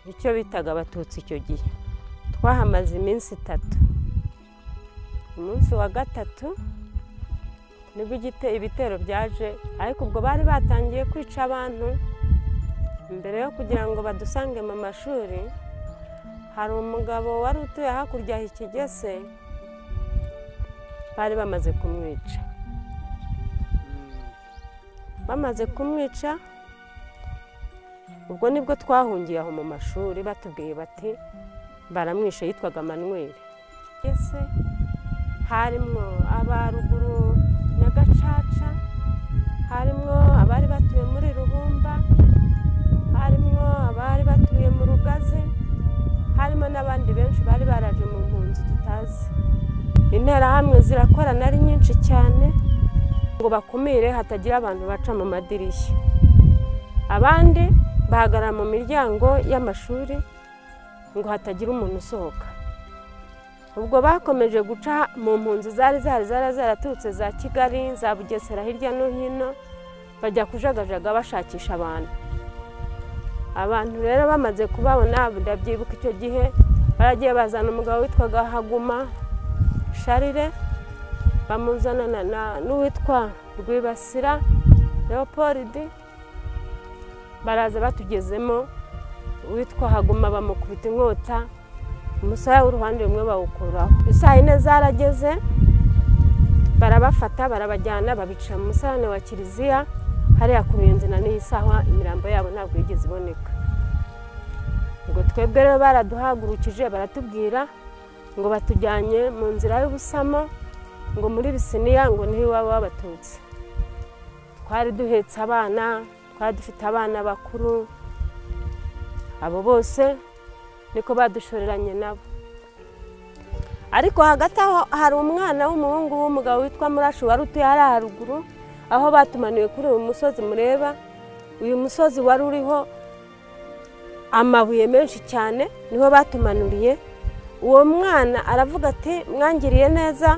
icyo bitaga abatutsi icyo gihe twahamaze iminsi itatu umunsi wa gatatu nibwo ibitero byaje ariko ubwo bari batangiye kwica abantu mbere yo kugira ngo badusange mu mashuri hari umugabo wari utuye hakurya ya ikigese bari bamaze kumwica bamaze kumwica ubwo nibwo twahungiye aho mu mashuri batubwiye bati baramwishe yitwaga manweri ese harimwo abaruguru nyagacaca harimwo abari batuye muri rubumba harimwo abari batuye mu rugazi harimo n'abandi benshi bari baraje mu mpunzi tutazi interahamwe zirakorana ari nyinshi cyane ngo bakumire hatagira abantu baca mu madirishya abandi bahagarara mu miryango y'amashuri ngo hatagira umuntu usohoka ubwo bakomeje guca mu mpunzi zari zari zari zaraturutse za kigali za bugesera hirya no hino bajya kujagajaga bashakisha abantu abantu rero bamaze kubabona ndabyibuka icyo gihe baragiye bazana umugabo witwaga haguma sharire bamuzanana n'uwitwa rwibasira leopold baraza batugezemo uwitwa haguma bamukubita inkota umusaya w'uruhande rumwe bawukuraho isaa yine zarageze barabafata barabajyana babica mu musarane wa kiliziya hariya ku ruyenzi na n'iyi saha imirambo yabo ntabwo yigeze iboneka ngo twebwe rero baraduhagurukije baratubwira ngo batujyanye mu nzira y'ubusamo ngo muri bisiniya ngo niho iwabo w'abatutsi twari duhetse abana twari dufite abana bakuru abo bose niko badushoreranye nabo ariko hagati aho hari umwana w'umuhungu w'umugabo witwa murashi wari utuye hariya haruguru aho batumaniwe kuri uyu musozi mureba uyu musozi wari uriho amabuye menshi cyane niho batumanuriye uwo mwana aravuga ati mwangiriye neza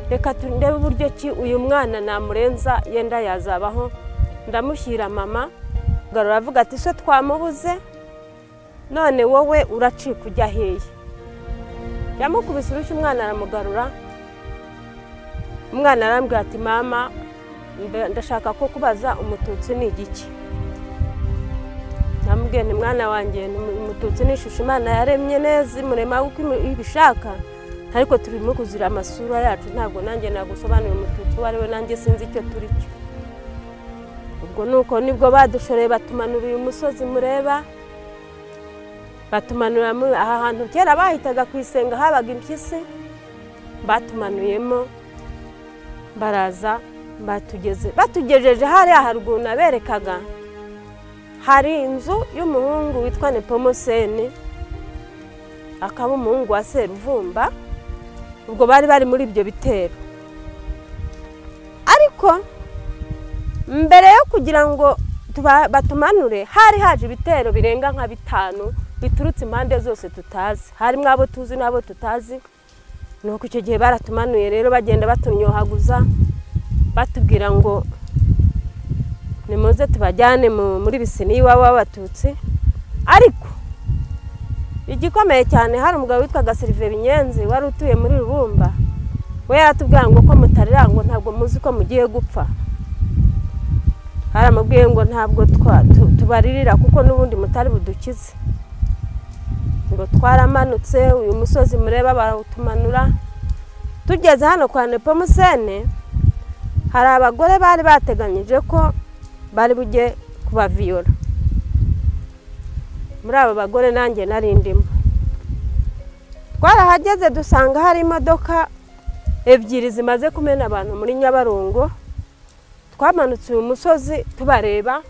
reka turebe uburyo ki uyu mwana namurenza yenda yazabaho ndamushyira mama aravuga ati se twamubuze none wowe uracika ujya heya yamukubise urushyi umwana aramugarura umwana arambwira ati mama ndashaka ko kubaza umututsi ni igiki namubwiye ni mwana wanjye umututsi ni ishusho imana yaremye neza imurema uko ibishaka ariko turimo kuzira amasura yacu ntabwo nanjye nagusobanurira umututsi uwo ari we nanjye sinzi icyo turi cyo ubwo ni uko nibwo badushoreye batumanura uyu musozi mureba batumanura aha hantu kera bahitaga ku isenga habaga impyisi batumanuyemo baraza batugeze batugejeje hariya haruguru naberekaga hari inzu y'umuhungu witwa nepomuseni akaba umuhungu wa seruvumba ubwo bari bari muri ibyo bitero ariko mbere yo kugira ngo batumanure hari haje ibitero birenga nka bitanu biturutse impande zose tutazi harimo abo tuzi n'abo tutazi ni uko icyo gihe baratumanuye rero bagenda batunyohaguza batubwira ngo nimuze tubajyane muri bisini iwabo w'abatutsi ariko igikomeye cyane hari umugabo witwaga serive binyenzi wari utuye muri rubumba we yaratubwira ngo ko mutarangwa ntabwo muzi ko mugiye gupfa haramubwiye ngo ntabwo tubaririra kuko n'ubundi mutari budukize ngo twaramanutse uyu musozi mureba barawutumanura tugeze hano kwa nepomusene hari abagore bari bateganyije ko bari bujye kubaviyora muri abo bagore nanjye nari ndimo twarahageze dusanga hari imodoka ebyiri zimaze kumena abantu muri nyabarongo twamanutse uyu musozi tubareba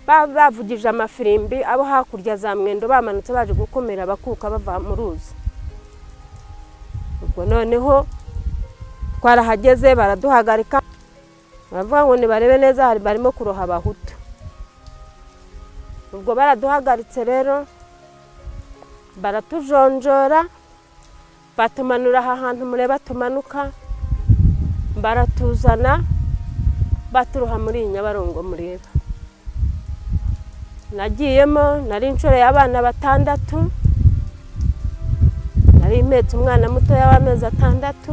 bavugije amafirimbi abo hakurya za mwendo bamanutse baje gukumira abakuka bava mu ruzi ubwo noneho twarahageze baraduhagarika baravuga ngo nibarebe neza barimo kuroha abahutu ubwo baraduhagaritse rero baratujonjora batumanura aha hantu mureba tumanuka baratuzana baturuha muri iyi nyabarongo mureba nagiyemo nari inshuro y'abana batandatu nari impetse umwana mutoya w'amezi atandatu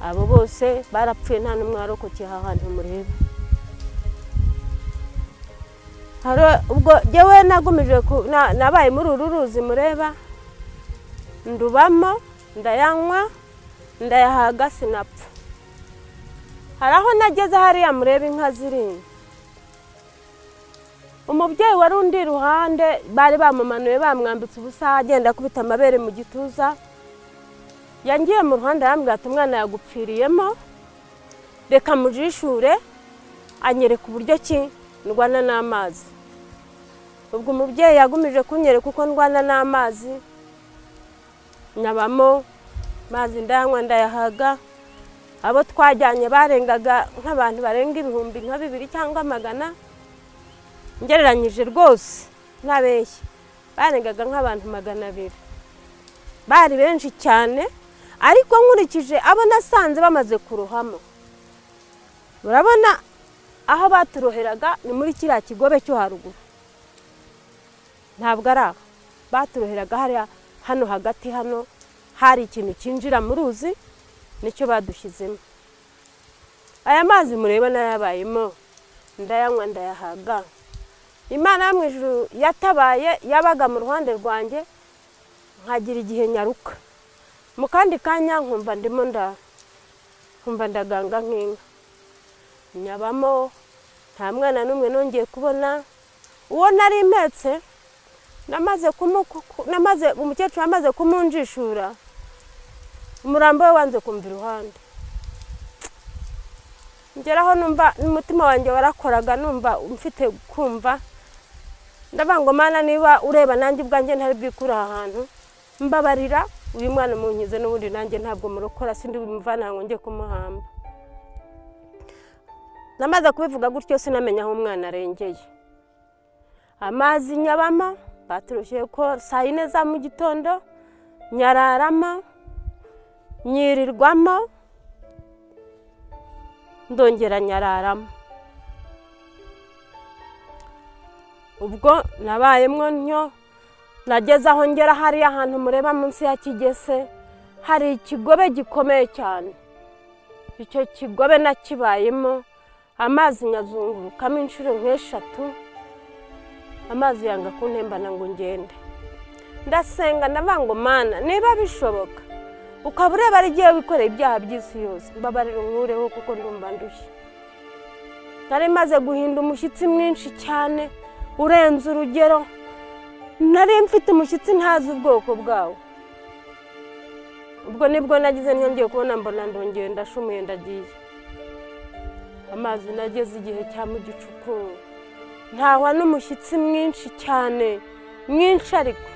abo bose barapfuye nta n'umwe warokokeye aha hantu mureba hari ubwo jyewe nagumije ku- na- nabaye muri uru ruzi mureba ndubamo ndayanywa ndayahaga sinapfa hari aho nageze hariya mureba inka ziri umubyeyi wari undi iruhande bari bamumanuye bamwambitse ubusa agenda akubita amabere mu gituza yangiye mu ruhande arambwira ati umwana yagupfiriyemo reka mujishure anyereka uburyo ki ndwana n'amazi ubwo umubyeyi yagumije kunyereka uko ndwana n'amazi nyabamo mazi ndayanywa ndayahaga abo twajyanye barengaga nk'abantu barenga ibihumbi nka bibiri cyangwa magana ngereranyije rwose ntabeshye barengaga nk'abantu magana abiri bari benshi cyane ariko nkurikije abo nasanze bamaze kurohamo urabona aho baturoheraga ni muri kiriya kigobe cyo haruguru ntabwo ari aho baturoheraga hariya hano hagati hano hari ikintu cyinjira mu ruzi nicyo badushyizemo aya mazi mureba n'ayabayemo ndayanywa ndayahaga imana yo mu ijuru yatabaye yabaga mu ruhande rwanjye nkagira igihe nyaruka mu kandi kanya nkumva ndimo nda nkumva ndaganga nk'inka nyabamo nta mwana n'umwe nongeye kubona uwo nari impetse namaze kumu- ku- namaze umukecuru amaze kumunjishura umurambo we wanze kumva iruhande ngeraho numva n'umutima wanjye warakoraga numva mfite kumva ndavuga ngo mana niba ureba nanjye ubwanjye ntari bwikure aha hantu mbabarira uyu mwana munkize n'ubundi nanjye ntabwo murokora sindi bumuvana ngo njye kumuhamba namaze kubivuga gutyo sinamenya aho umwana arengeye amazi nyabama baturushye ko saa yine za mu gitondo nyararama nyirirwamo ndongera nyararamo ubwo nabayemwo ntyo nageze aho ngera hariya ahantu mureba munsi ya kigese hari ikigobe gikomeye cyane icyo kigobe nakibayemo amazi nyazungurukamo inshuro nk'eshatu amazi yanga kuntembana ngo ngende ndasenga ndavuga ngo mana niba bishoboka ukaba ureba ari igihe wikoreye ibyaha by'isi yose mbabarira unkureho kuko ndumva ndushye nari maze guhinda umushyitsi mwinshi cyane urenze urugero nari mfite umushyitsi ntazi ubwoko bwawo ubwo nibwo nagize ntiyongeye kubona mbona ndongeye ndashumuye ndagiye amazi nageze igihe cya mu gicuku ntahwa n'umushyitsi mwinshi cyane mwinshi ariko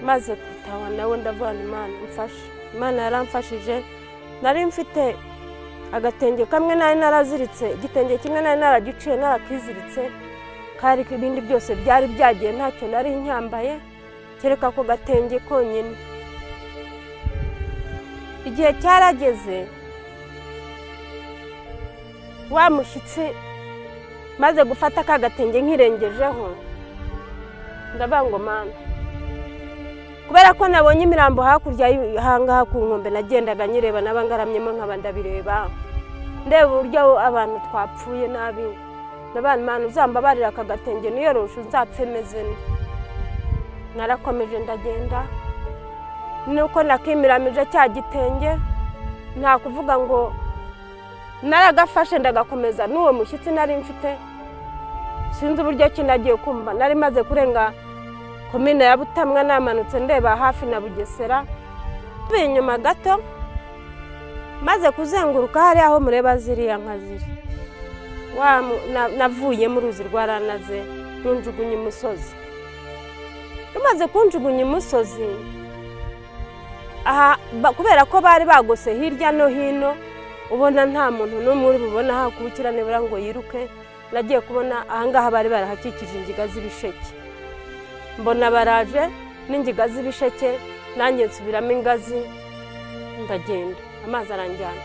maze kwitaba nawe ndavuga ngo imana mfashe imana yaramfashije nari mfite agatenge kamwe nari naraziritse igitenge kimwe nari naragiciye narakiziritse kari ibindi byose byari byagiye ntacyo nari nyambaye kereka ako gatenge konyine igihe cyarageze wa mushyitsi maze gufata ka gatenge nkirengejeho ndavuga ngo mana kubera ko nabonye imirambo hakurya y'ahangaha ku nkombe nagendaga nyireba naba ngaramyemo nkaba ndabireba ndeba uburyo abantu twapfuye nabi n'abantu mpamvu uzambabarira aka gatenge niyoroshe nzapfe meze nte. narakomeje ndagenda nuko nakimiramije cya gitenge nta kuvuga ngo naragafashe ndagakomeza n'uwo mushyitsi nari mfite sinzi uburyo ki nagiye kumva nari maze kurenga komine ya butamwa namanutse ndeba hafi na bugesera tubiye inyuma gato maze kuzenguruka hariya aho mureba ziriya nka ziri Wa mu- na- navuye mu ruzi rwaranaze runjugunya imusozi rumaze kunjugunya imusozi aha ba- kubera ko bari bagose hirya no hino ubona nta muntu n'umwe uri bubona hakubikira nibura ngo yiruke nagiye kubona ahangaha bari barahakikije ingiga z'ibisheke mbona baraje n'ingiga z'ibisheke nanjye nsubiramo ingazi ndagenda amazi aranjyana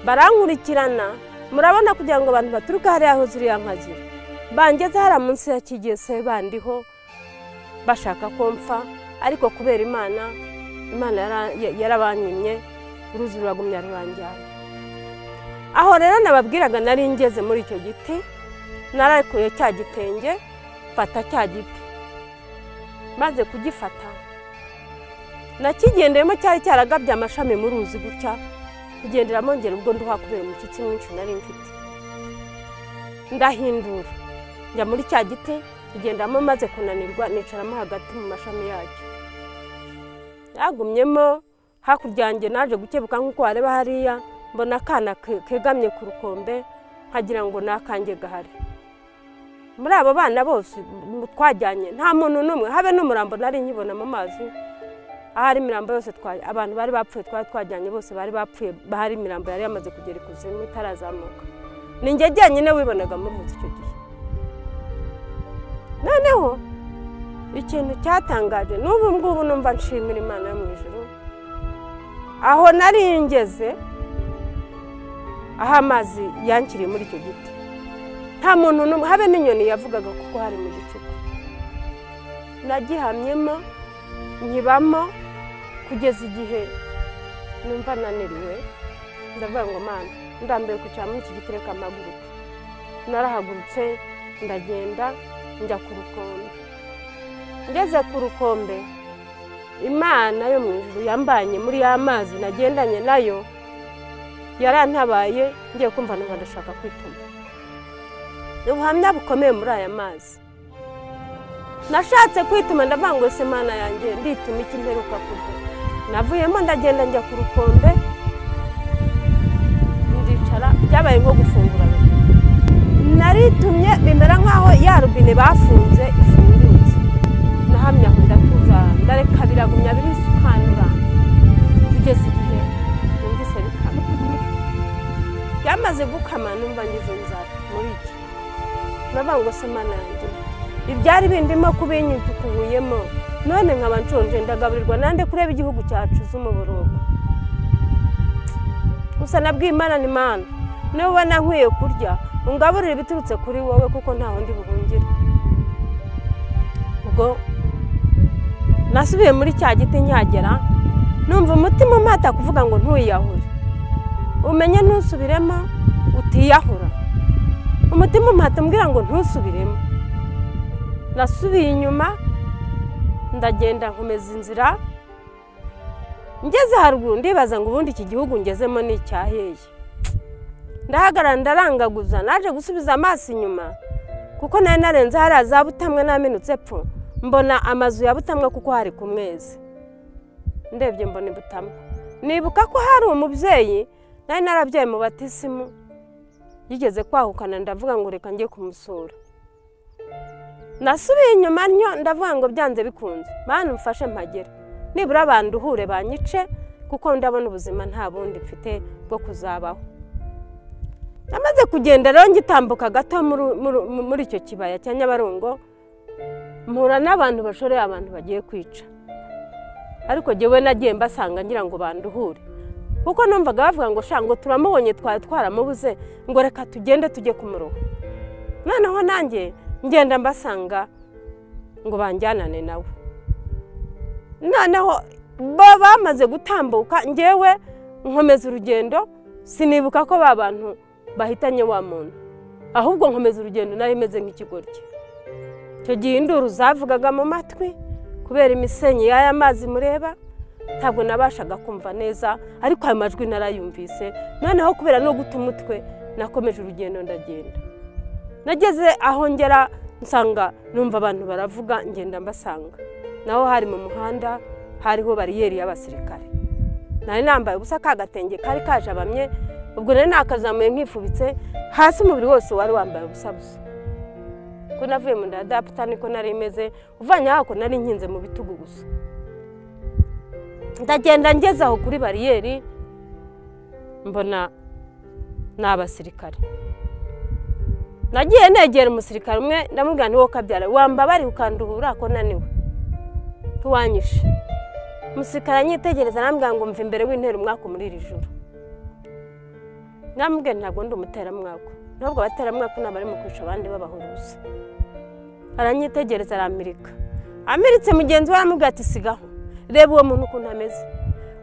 barankurikirana murabona kugira ngo abantu baturuke hariya aho ziriya nka ziri bangeze hariya munsi ya kigese bandiho bashaka ko mpfa ariko kubera imana imana yara- ya- yarabanyimye uruzi ruragumya ruranjyana aho rero nababwiraga nari ngeze muri icyo giti nararekuye cya gitenge mfata cya giti maze kugifata nakigendeyemo cyari cyaragabye amashami mu ruzi gutya kugenderamo ngera ubwo nduha kubera umushyitsi mwinshi nari mfite ndahindura njya muri cya giti kugendamo maze kunanirwa nicaramo hagati mu mashami yacyo yagumyemo hakurya yanjye naje gukebuka nk'uko wareba hariya mbona akana ke- kegamye ku rukombe nkagira ngo ni akanjye gahari muri abo bana bose m- twajyanye nta muntu n'umwe habe n'umurambo nari nkibona mu mazi ahari imirambo yose twa- abantu bari bapfuye twari twajyanye bose bari bapfuye bahari imirambo yari yamaze kugera ikuzimu itarazamuka ni njye jyenyine wibonaga muri muzi icyo gihe noneho ikintu cyatangaje n'ubu ngubu numva nshimira imana yo mu ijuru aho nari ngeze aho amazi yankiriye muri icyo giti nta muntu n'umwe habe n'inyoni yavugaga kuko hari mu gicuku nagihamyemo nkibamo kugeza igihe numva naniriwe ndavuga ngo mana ndambiwe kwicara muri iki giti reka mpaguruke narahagurutse ndagenda njya ku rukombe ngeze ku rukombe imana yo mu ijuru yambanye muri ya mazi nagendanye nayo yarantabaye ngiye kumva numva ndashaka kwituma ni ubuhamya bukomeye muri aya mazi nashatse kwituma ndavuga ngo ese mana yanjye ndituma iki mperuka kurya navuyemo ndagenda njya ku rukombe ndicara byabaye nko gufungura robine. naritumye bimera nk'aho ya rubine bafunze ifungutse nahamya aho ndatuza ndareka biragumya birisukanura kugeza igihe numvise bikama byamaze gukama numva ngize inzara muri iki ndavuga ngo se mana yanjye ibyari bindimo kubinyutukubuyemo none nkaba nshonje ndagaburirwa nande kureba igihugu cyacu z'umuborogo gusa nabwiye imana ni mana niba ubona nkwiye kurya ungaburire ibiturutse kuri wowe kuko ntaho ndi buhungire ubwo nasubiye muri cya giti nkihagera numva umutima umpata kuvuga ngo ntuyiyahure umenye ntusubiremo utiyahura umutima umpata umbwira ngo ntusubiremo nasubiye inyuma ndagenda nkomeza inzira ngeze haruguru ndibaza ngo ubundi iki gihugu ngezemo ni icyaheye ndahagarara ndarangaguza naje gusubiza amaso inyuma kuko nari narenze hariya za butamwe namenutse pfu mbona amazu ya butamwe kuko hari ku mezi ndebye mbona i butamwa nibuka ko hari umubyeyi nari narabyaye mu batisimu yigeze kwahukana ndavuga ngo reka njye kumusura nasubiye inyuma ntyo ndavuga ngo byanze bikunze mana umfashe mpagera nibura abantu uhure banyice kuko ndabona ubuzima nta bundi mfite bwo kuzabaho namaze kugenda rero ngitambuka gato muri- muri- muri icyo kibaya cya nyabarongo mpura n'abantu bashoreye abantu bagiye kwica ariko jyewe nagiye mbasanga ngira ngo banduhure kuko numvaga bavuga ngo sha ngo turamubonye twari twaramubuze ngo reka tugende tujye kumuroha noneho nanjye ngenda mbasanga ngo banjyanane nawe noneho bo bamaze gutambuka ngewe nkomeza urugendo sinibuka ko ba bantu bahitanye wa muntu ahubwo nkomeza urugendo nari meze nk'ikigoryi icyo gihe induru zavugaga mu matwi kubera imisenyi y'aya mazi mureba ntabwo nabashaga kumva neza ariko ayo majwi narayumvise noneho kubera no guta umutwe nakomeje urugendo ndagenda nageze aho ngera nsanga numva abantu baravuga ngenda mbasanga naho hari mu muhanda hariho bariyeri y'abasirikare nari nambaye ubusa ka gatenge kari kajabamye ubwo nari nakazamuye nkifubitse hasi umubiri wose wari wambaye ubusa busa ko navuye mu nda ya daputa niko nari imeze uvanye hako nari nkinze mu bitugu gusa ndagenda ngeze aho kuri bariyeri mbona ni abasirikare nagiye negera umusirikare umwe ndamubwira ni wowe ukabyara wambabariye ukanduhura ko naniwe tuwanyishe umusirikare anyitegereza arambwira ngo mva imbere w'intera umwaka muri iri joro namubwira ntabwo ndi umuteramwaka ntabwo abateramwaka ntabwo bari mu kwica abandi babahuruza aranyitegereza aramirika amiritse mugenzi we aramubwira ati sigaho reba uwo muntu ukuntu ameze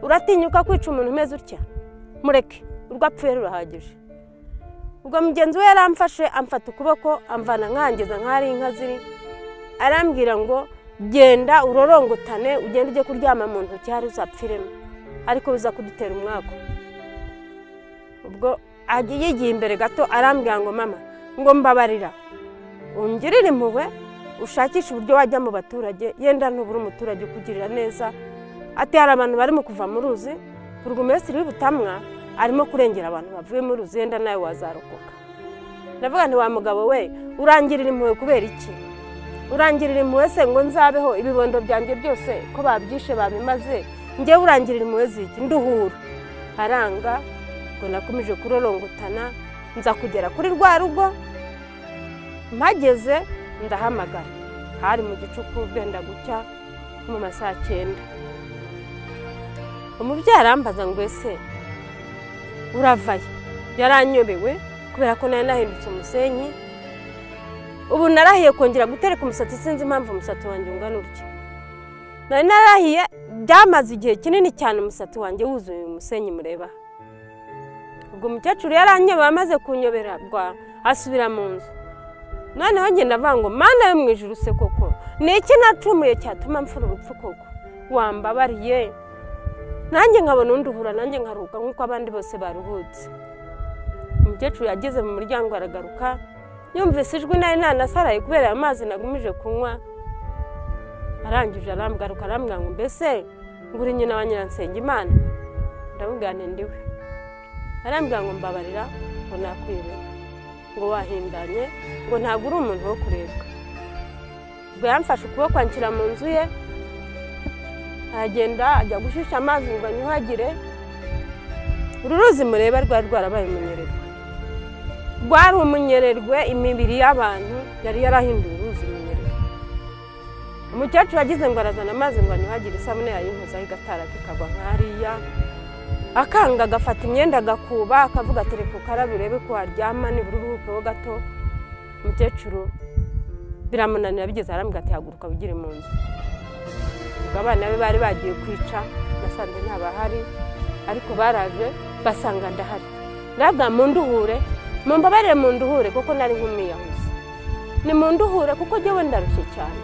uratinyuka kwica umuntu umeze utya mureke urwo apfuye rurahagije ubwo mugenzi we yaramfashe amfata ukuboko amvana nkangeza nk'ahari inka ziri arambwira ngo genda urorongotane ugende ujye kuryama mu ntoki hari uzapfiremo ariko biza kudutera umwaka ubwo agiye yigiye imbere gato arambwira ngo mama ngo mbabarira ungirire impuhwe ushakishe uburyo wajya mu baturage yenda ntubura umuturage ukugirira neza ati hari abantu barimo kuva mu ruzi burugumesitiri w'ubutamwa arimo kurengera abantu bavuye mu ruzi yenda nawe wazarokoka ndavuga nti wa mugabo we urangirira impuhwe kubera iki urangirira impuhwe se ngo nzabeho ibibondo byanjye byose ko babyishe babimaze ngewe urangirira impuhwe ziki nduhura aranga ngo nakomeje kurorongotana nza kugera kuri rwa rugo mpageze ndahamagara hari mu gicuku bwenda gucya nko mu ma saa cyenda umubyeyi arambaza ngo ese uravaye yaranyobewe kubera ko nari nahindutse umusenyi ubu narahiye kongera gutereka umusatsi sinzi impamvu umusatsi wanjye ungana utya nari narahiye byamaze igihe kinini cyane umusatsi wanjye wuzuye umusenyi mureba ubwo umukecuru yaranyobeye amaze kunyobera bwa asubira mu nzu noneho ngenda avuga ngo mana yo mu ijuru se koko ni iki nacumuye cyatuma mfura urupfu koko wambabariye nanjye nkabona undi uhura nanjye nkaruhuka nk'uko abandi bose baruhutse umukecuru yageze mu muryango aragaruka yumvise ijwi nari nanasaraye kubera ayo mazi nagumije kunywa arangije aramgaruka arambwira ngo mbese ngura nyina wa nyiransenga imana ndamubwira nti ndiwe arambwira ngo mbabarira ngo nakwibuka ngo wahindanye ngo ntabwo uri umuntu wo kurebwa ubwo yamfashe ukuboko anshyira mu nzu ye aragenda ajya gushyushya amazi ngo anyuhagire uru ruzi mureba rwari rwarabaye umunyererwe rwari umunyererwe imibiri y'abantu yari yarahinduye uruzi umunyererwe umukecuru agize ngo arazana amazi ngo anyuhagire isabune yayinkozaho igatara kikagwa nk'ariya akanga agafata imyenda agakuba akavuga ati reka ukarabe urebe ko waryama nibura uruhukeho gato umukecuru biramunanira bigeze arambwira ati haguruka wigire mu nzu ubwo abana be bari bagiye kwica nasanze ntabahari ariko baraje basanga ndahari ndabwa mu nduhure mu mbabarire mu nduhure kuko nari nk'umwiyahuzi ni mu nduhure kuko njyewe ndarushye cyane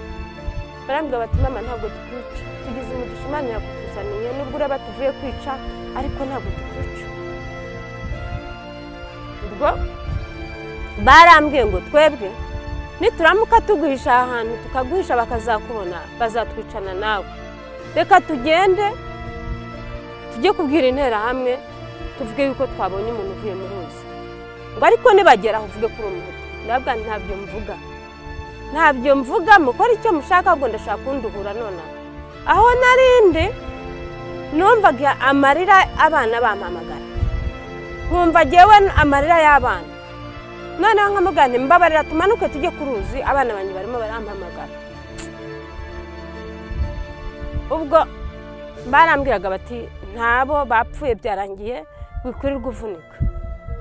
barambwira bati mama ntabwo tukwica tugize umugisha imana yakutuzaniye nubwo ureba tuvuye kwica ariko ntabwo tukwica ubwo barambwiye ngo twebwe nituramuka tuguhisha aha hantu tukaguhisha bakazakubona bazatwicana nawe reka tugende tujye kubwira interahamwe tuvuge yuko twabonye umuntu uvuye mu ruzi ngo ariko nibagera aho uvuge ko uri umuhutu ndabwa ntabyo mvuga ntabyo mvuga mukora icyo mushaka ahubwo ndashaka kunduhura nonaha aho narindi numvaga amarira abana bampamagara nkumva ngewe amarira y'abana noneho nkamugana mbabarira tumanuke tujye ku ruzi abana banjye barimo barampamagara ubwo barambwiraga bati ntabo bapfuye byarangiye wikwirirwa uvunika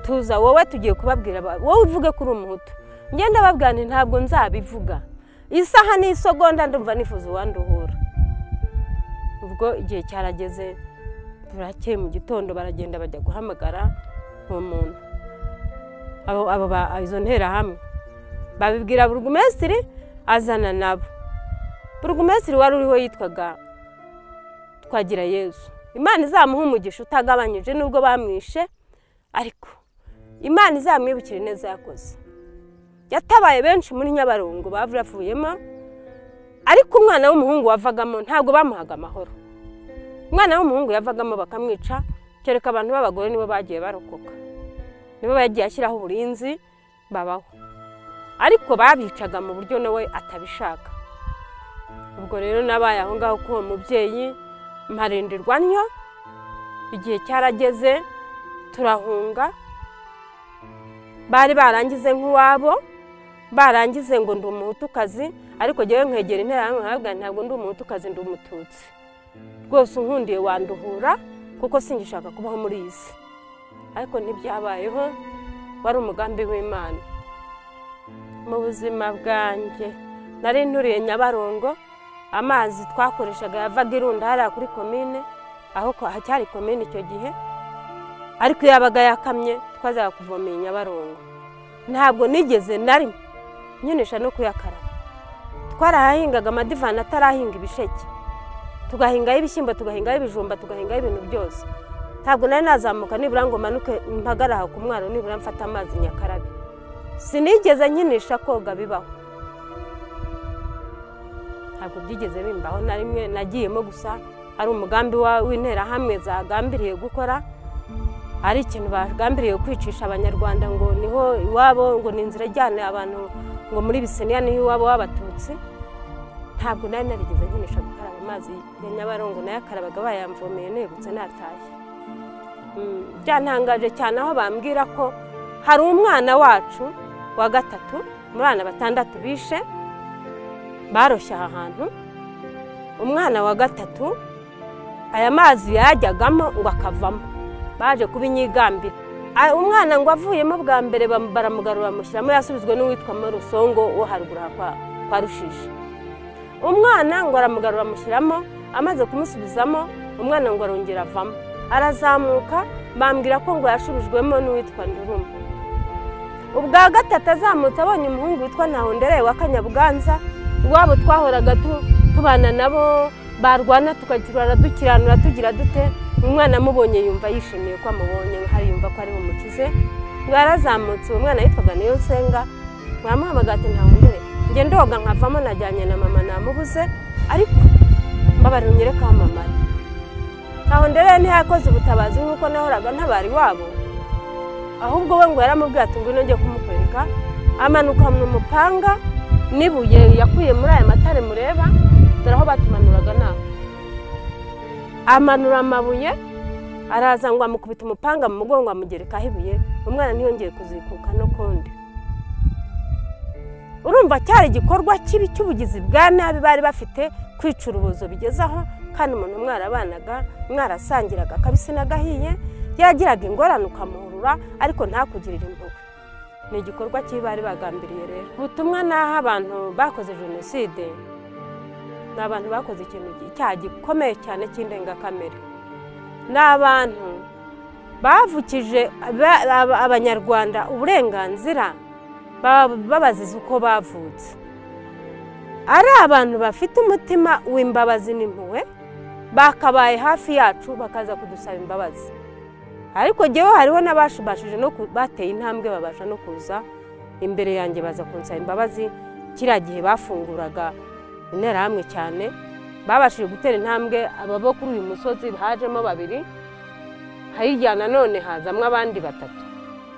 tuza wowe tugiye kubabwira wowe uvuge ko uri umuhutu ngenda babwira ntabwo nzabivuga isaha n'isogonda ndumva nifuza uwanduhura ubwo igihe cyarageze burakeye mu gitondo baragenda bajya guhamagara uwo muntu izo nterahamwe babibwira burugumesitiri azana nabo burugumesitiri wari uriho yitwaga twagira yezu imana izamuha umugisha utagabanyije nubwo bamwishe ariko imana izamwibukira neza yakoze yatabaye benshi muri nyabarongo bavuyemo ariko umwana w'umuhungu wavagamo ntabwo bamuhaga amahoro umwana w'umuhungu yavagamo bakamwica kereka abantu b'abagore nibo bagiye barokoka nibo bagiye ashyiraho uburinzi babaho ariko babicaga mu buryo nawe atabishaka ubwo rero nabaye aho ngaho k'uwo mubyeyi mparindirwa ntyo igihe cyarageze turahunga bari barangize nk'uwabo barangize ngo ndi umuhutukazi ariko ngewe nkegera interahamwe ntabwo ntabwo ndi umuhutukazi ndi umututsi rwose unkundiye wanduhura kuko singishaka kubaho muri iyi si ariko ntibyabayeho wari umugambi w'imana mu buzima bwanjye nari nturiye nyabarongo amazi twakoreshaga yavaga irunda hariya kuri komine aho ko- hacyari komine icyo gihe ariko iyo yabaga yakamye twazaga kuvomera i nyabarongo ntabwo nigeze na rimwe nyinisha no kuyakaraba twarahahingaga amadivani atarahinga ibisheke tugahingaho ibishyimbo tugahingaho ibijumba tugahingaho ibintu byose ntabwo nari nazamuka nibura ngo manuke mpagare aha ku mwaro nibura mfate amazi nyakarabe sinigeze nkinisha koga bibaho ntabwo byigeze bimbaho na rimwe nagiyemo gusa ari umugambi wa- w'interahamwe zagambiriye gukora ari ikintu bagambiriye kwicisha abanyarwanda ngo niho iwabo ngo ni inzira ijyana abantu ngo muri biseniya niho iwabo w'abatutsi ntabwo nari narigeze nkinisha gukaraba amazi ya nyabarongo nayakarabagaga bayamvomeye negutse natashye Mm, byantangaje cyane aho bambwira ko hari umwana wacu wa gatatu mu bana batandatu bishe baroshye aha hantu umwana wa gatatu aya mazi yajyagamo ngo akavamo baje kubinyigambira Ah, umwana ngo avuyemo bwa mbere bam- baramugarura bamushyiramo yasubizwe n'uwitwa marusongo wo haruguru aha kwa- kwa rushishi umwana ngo aramugarura amushyiramo amaze kumusubizamo umwana ngo arongera avamo arazamuka bambwira ko ngo yashubijwemo n'uwitwa nduruma ubwa gatatu azamutse abonye umuhungu witwa ntahondereye wa kanyabuganza iwabo twahoraga tu- tubana nabo barwana tukagirana dukiranura tugira dute umwana amubonye yumva yishimiye ko amubonye hari yumva ko ari bumukize ngo yarazamutse uwo mwana yitwaga nsenga mwamuhamagaye ati ntahondereye njye ndoga nkavamo najyanye na mama namubuze ariko mbabarira unyereke aho mama ari aho ndere ntiyakoze ubutabazi nk'uko nahoraga ntabari wabo ahubwo we ngo yaramubwiye ati ngwino njye kumukwereka amanukanwa umupanga n'ibuye yakuye muri aya matare mureba dore aho batumanuraga naho amanura amabuye araza ngo amukubita umupanga mu mugongo amugerekaho ibuye umwana ntiyongeye kuzikuka n'ukundi urumva cyari igikorwa kibi cy'ubugizi bwa nabi bari bafite kwicurubuzo bigeze aho kandi umuntu mwarabanaga mwarasangiraga akabisi n'agahiye yagiraga ingorane ukamuhurura ariko ntakugirire impuhwe ni igikorwa kibi bari bagambiriye rero ubutumwa n'aho abantu bakoze jenoside ni abantu bakoze ikintu gi- icyaha gikomeye cyane cy'indengakamere ni abantu bavukije aba- aba- abanyarwanda uburenganzira baba babaziza uko bavutse ari abantu bafite umutima w'imbabazi n'impuhwe bakabaye hafi yacu bakaza kudusaba imbabazi ariko jyewe hariho n'abashubashije no ku- bateye intambwe babasha no kuza imbere yanjye baza kunsaba imbabazi kiriya gihe bafunguraga interahamwe cyane babashije gutera intambwe aba bo kuri uyu musozi hajemo babiri hirya nanone hazamo abandi batatu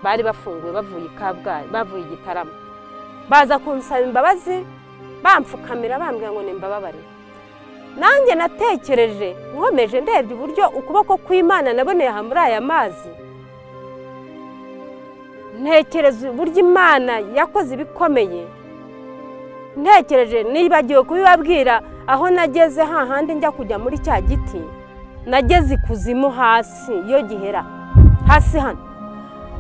bari bafunguwe bavuye i kabgayi bavuye i gitarama baza kunsaba imbabazi bamfukamira bambwira ngo nimbababarire nanjye natekereje nkomeje ndebye uburyo ukuboko kw'imana naboneye aha muri aya mazi ntekereza uburyo imana yakoze ibikomeye ntekereje nibagiwe kubibabwira aho nageze hahandi njya kujya muri cya giti nageze ikuzimu hasi iyo gihera hasi hano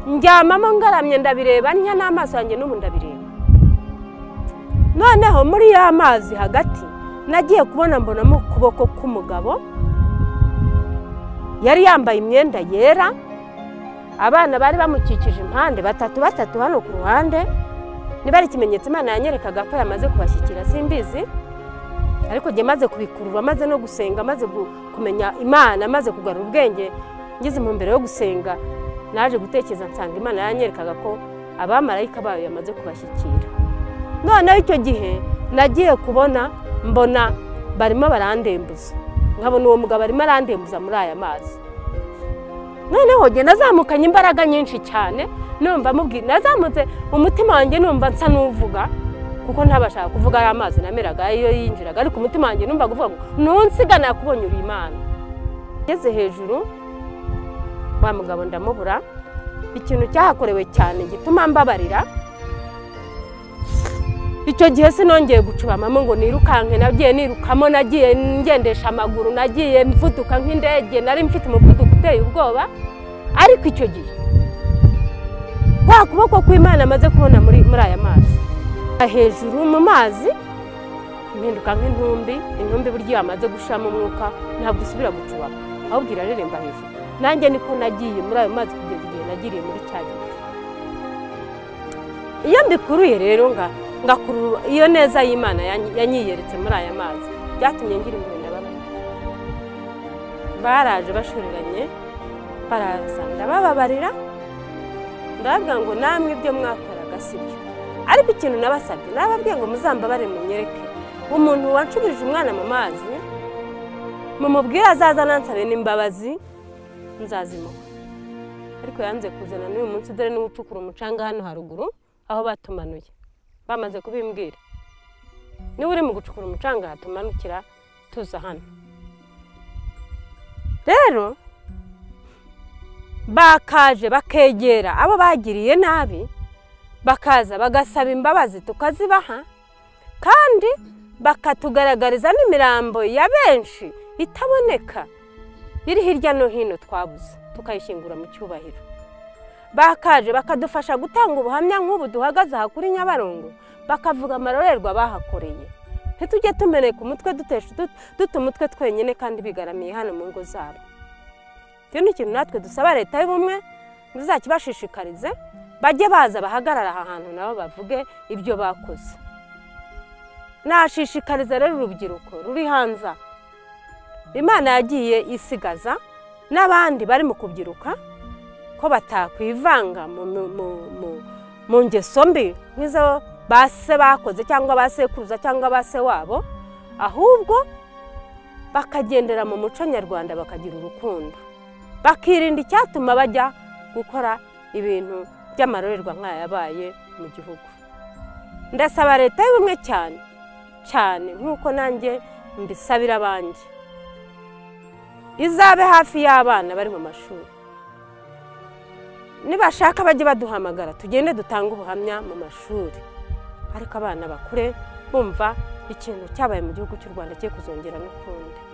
njyamamo ngaramye ndabireba nya n'amaso yanjye n'ubu ndabireba noneho muri ya mazi hagati nagiye kubona mbonamo ukuboko k'umugabo yari yambaye imyenda yera abana bari bamukikije impande batatu batatu hano ku ruhande niba ari ikimenyetso imana yanyerekaga ko yamaze kubashyikira simbizi ariko njye maze kubikurura maze no gusenga maze gu- kumenya imana maze kugarura ubwenge ngeze mu mbere yo gusenga naje gutekereza nsanga imana yanyerekaga ko abamarayika bayo yamaze kubashyikira noneho icyo gihe nagiye kubona mbona barimo barandembuza nkabona uwo mugabo arimo arandembuza muri aya mazi noneho njye nazamukanye imbaraga nyinshi cyane numva mubwira nazamutse umutima wanjye numva nsa n'uvuga kuko ntabashaka kuvuga aya mazi nameraga iyo yinjiraga ariko umutima wanjye numva kuvuga ngo ntunsiga nakubonye uri imana ngeze hejuru wa mugabo ndamubura ikintu cyahakorewe cyane gituma mbabarira icyo gihe sinongeye gucubamamo ngo nirukanke nagiye nirukamo nagiye ngendesha amaguru nagiye mvuduka nk'indege nari mfite umuvuduko uteye ubwoba ariko icyo gihe kwa kuboko kw'imana amaze kubona muri muri aya mazi hejuru mu mazi impinduka nk'intumbi intumbi buryo iyo amaze gushiramo umwuka ntabwo isubira gucubama ahubwo irareremba hejuru nanjye niko nagiye muri ayo mazi kugeza igihe nagiriye muri cya giti iyo mbikuruye rero nga ngakurura iyo neza y'imana yanyi- yanyiyeretse muri aya mazi byatumye ngira impuhwe na bamwe baraje bashoreranye baraza ndabababarira ndababwira ngo namwe ibyo mwakoraga si byo ariko ikintu nabasabye nababwiye ngo muzambabare munyereke umuntu wanshubije umwana mu mazi mumubwire azaza anansabe n'imbabazi nzazimuha ariko yanze kuzana n'uyu munsi dore niwe ucukura umucanga hano haruguru aho batumanuye bamaze kubimbwira niba uri mu gucukura umucanga hatumanukira tuza hano rero bakaje bakegera abo bagiriye nabi bakaza bagasaba imbabazi tukazibaha kandi bakatugaragariza n'imirambo ya benshi itaboneka iri hirya no hino twabuze tukayishyingura mu cyubahiro bakaje bakadufasha gutanga ubuhamya nk'ubu duhagaze aha kuri nyabarongo bakavuga amarorerwa bahakoreye ntitujye tumeneka umutwe dutesha dut- duta umutwe twenyine kandi bigaramiye hano mu ngo zabo icyo ni ikintu natwe dusaba leta y'ubumwe muzakibashishikarize bajye baza bahagarara aha hantu nabo bavuge ibyo bakoze nashishikariza rero urubyiruko ruri hanze aha. imana yagiye isigaza n'abandi bari mu kubyiruka ko batakwivanga mu, mu, mu, mu, mu ngeso mbi nk'izo ba se bakoze cyangwa ba sekuruza cyangwa ba se wabo ahubwo bakagendera mu muco nyarwanda bakagira urukundo bakirinda icyatuma bajya gukora ibintu by'amarorerwa nk'ayabaye mu gihugu ndasaba leta y'ubumwe cyane cyane nk'uko nanjye mbisabira abanjye izabe hafi y'abana bari mu mashuri nibashaka bajye baduhamagara tugende dutange ubuhamya mu mashuri ariko abana bakure bumva ikintu cyabaye mu gihugu cy'u rwanda cye kuzongera n'ukundi